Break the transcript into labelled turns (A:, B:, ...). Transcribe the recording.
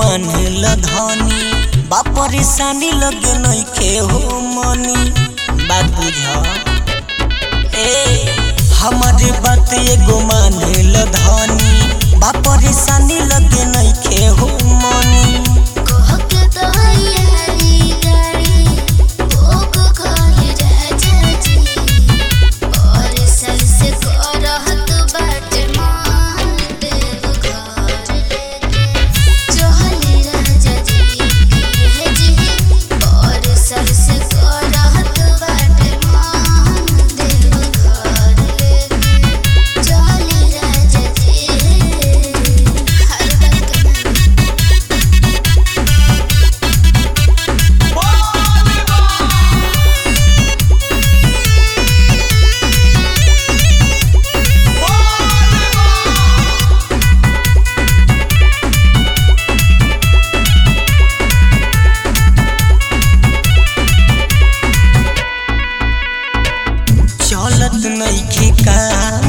A: मानल धनी बा परेशानी लगे नइखे हो मनी बात बुझ ए हमारे बात एगो मानल धनी बा परेशानी लगे नइखे हो मनी
B: कहके तोहरी गाड़ी भोग खाई राजा जी और सल से करहत बाटे मान देव घर लेके चहली राजा जी है जी और सल से करहत बाटे मान देव घर लेके चहली राजा जी हर बात के
A: चलत नइखे का